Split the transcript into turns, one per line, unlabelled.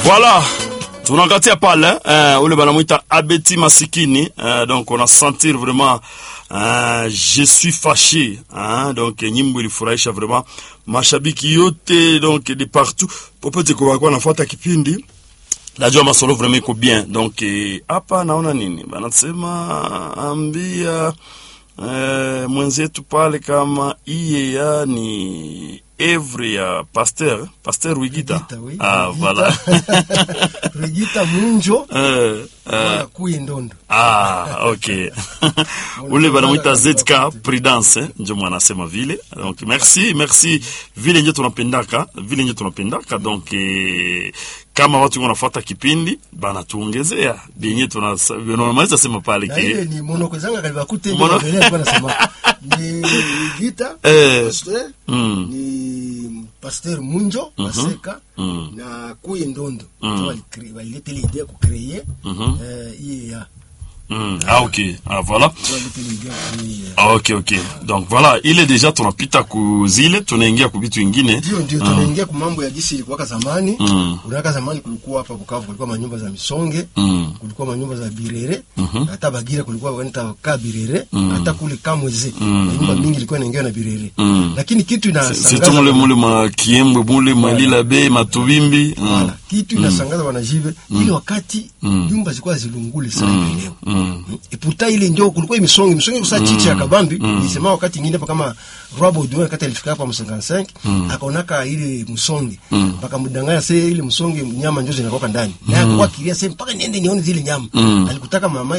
Voilà, tunakatia pale eh, ule banamwita Abeti Masikini eh, donc on a sentir vraiment eh, je suis fâché hein, donc nyimbo ilifurahisha vraiment mashabiki yote donc de partout popote kwa walikuwa nafuata kipindi najua masolo vraiment iko bien donc hapa eh, naona nini banasema ambia eh, mwenzetu pale kama iye ya ni evre ya pasteur pasteur Wigita,
Wigita, oui.
ah
Wigita.
voilà
Regita Munjo
eh, eh,
wala kuye ndondo
ah ok ule banamwita ZK Prudence eh, njo mwanasema vile donc merci merci vile nje tunapendaka vile nje tunapendaka donc eh, kama watu wanafuata kipindi banatuongezea benye tunamaliza sema pale
na
ke
ile ni monokozanga kaliba kute
Mono-
ndio mbele alikuwa anasema ni Regita
Eh.
pasteur
Mm.
ni pasteur Munjo Maseka
Mm.
na kuye ndondo
Mm.
ndio walikre- walileta ile idea kucreer
Mhm.
eh iye ya
mm, ah ok ah voilà
walileta ile idea kucreer
Ah, ok ok donc voilà ile deja tunapita kuzile tunaingia kubitu ingine
ndio ndio tunaingia kwa mambo ya gisi ilikuwa zamani
Mm.
unaka zamani kulikuwa hapa Bukavu kulikuwa manyumba za misonge
Mm.
kulikuwa manyumba za birere hata bagira kulikuwa wanaita ka birere hata kule kamweze nyumba mingi ilikuwa inaingia na birere
Mm.
lakini kitu
surtout
inasangaza
mule mule ma kiembwe mule malila be matubimbi mm.
Voilà. kitu inasangaza wanajive ile wakati nyumba zilikuwa zilungule sana mm. leo
Mm.
et pourtant ile ndio kulikuwa imisonge misonge kusa chichi ya kabambi nilisema wakati nyingine hapa kama Robo Duane wakati alifika hapa mu 55 akaonaka ile msonge mpaka mdanganya sasa ile msonge nyama ndio zinakoka ndani na akakuwa kiria sasa mpaka niende nione zile nyama alikutaka mama